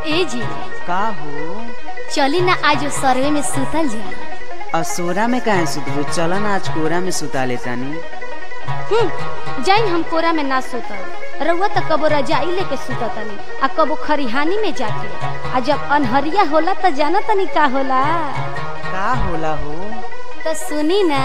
ए जी का हो चली ना आज सर्वे में सुतल जा असोरा में काहे सुतबू चल ना आज कोरा में सुता लेतानी हम्म, जाइन हम कोरा में ना सुतल रउआ त कबो रजाई लेके सुततनी आ कबो खरिहानी में जाके आ जब अनहरिया होला त जाना तनी का होला का होला हो त सुनी ना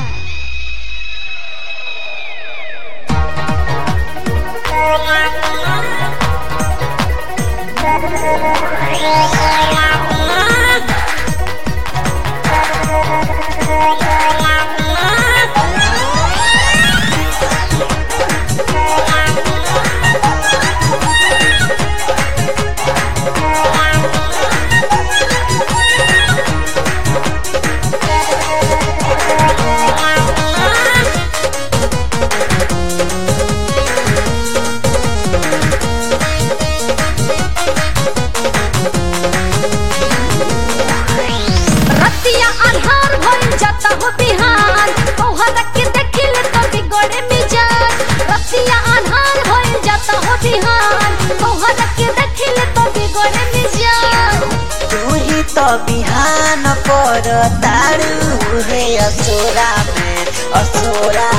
रतिया अन्हार भइल जाता हो बिहान तोहरा के देखिले तो बिगड़े मिजाज रतिया अन्हार भइल जाता हो बिहान तोहरा के देखिले तो बिगड़े मिजाज तू ही तो बिहान पर तारू हे असोरा में असोरा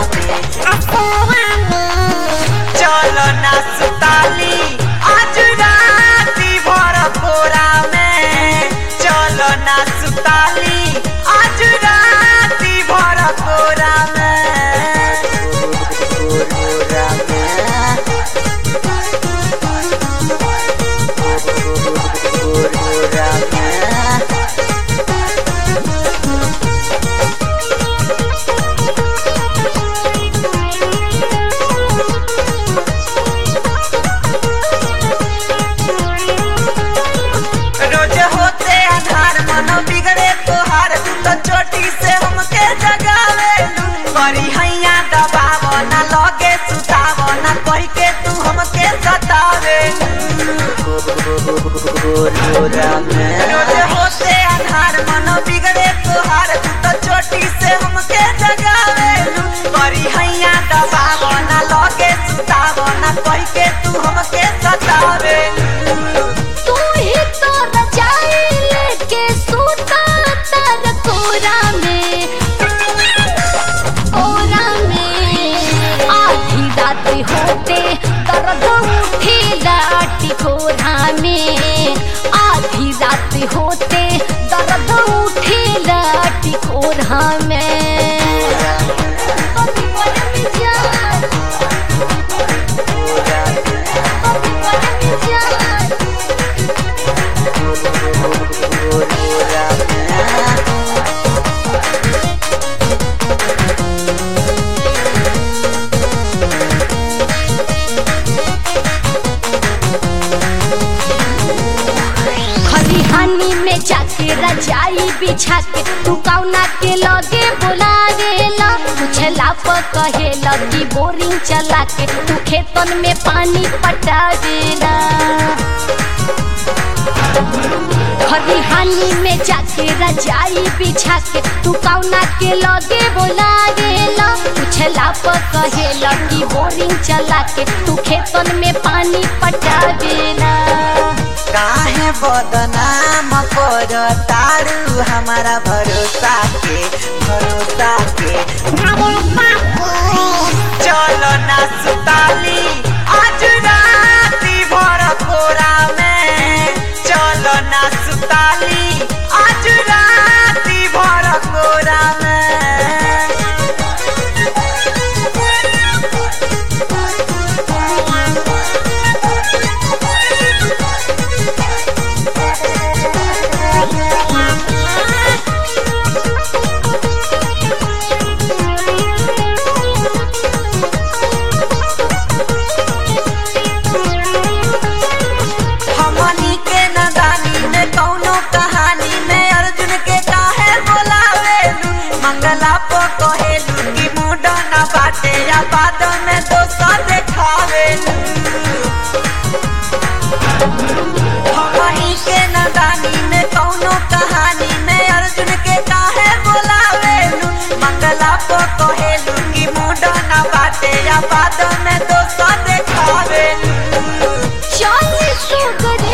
में चलो ना सुताली आज राती भर कोरा में चलो ना सुताली आज राती भर कोरा में कोरा में कोरा में रोज होते आधार मनो बिगड़े तोहार तू तो चोटी से हमके जगावे करी हैया दबावो ना लगे सुतावो ना कह के तू हमके सतावे रोज होते आधार मनो बिगड़े तोहार तू तो चोटी से हमके जगावे करी हैया दबावो ना लगे सुतावो ना कह के तू हमके सतावे तू ही तो रजाई लेके सूता तर कोरा में कोरा में आधी रात होते दर्द उठी लाटी कोरा में आधी रात होते दर्द उठी लाटी कोरा में कभी बड़े मिजाज, कभी बड़े मिजाज। खलिहानी में जाके रजाई बिछा के तू कौना के लगे बुला देला पूछला पर कहेला कि बोरिंग चला के तू खेतन में पानी पटा देला खलिहानी में जाके रजाई बिछा के तू कौना के लगे बुला देला पूछला पर कहेला कि बोरिंग चला के तू खेतन में पानी पटा देला काहे बदनाम कर तारू हमारा भरोसा के भरोसा के चलो ना सुताली आज राती भर कोरा में चलो ना सुताली आज राती भर कोरा में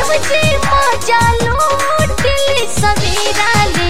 शिवजी मजा लूटली सवेरा ले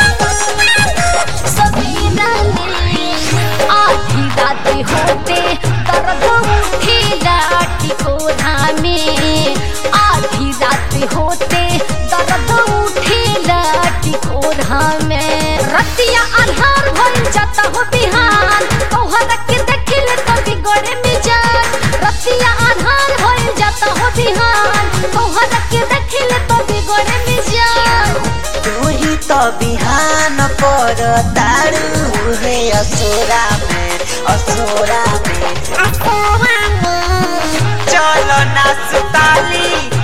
सवेरा ले आधी रात होते दर्द उठी लाठी कोधा में आधी रात होते दर्द उठी लाठी कोधा में रतिया अन्हार भइल जाता हो बिहान तोहरा के देखिले तो बिगड़े मिजान रतिया अन्हार भइल जाता हो बिहान तोहरा के देखिले तो बिगड़े मिजान तू ही तो बिहान पर तारू है असोरा में असोरा में चलो ना सुताली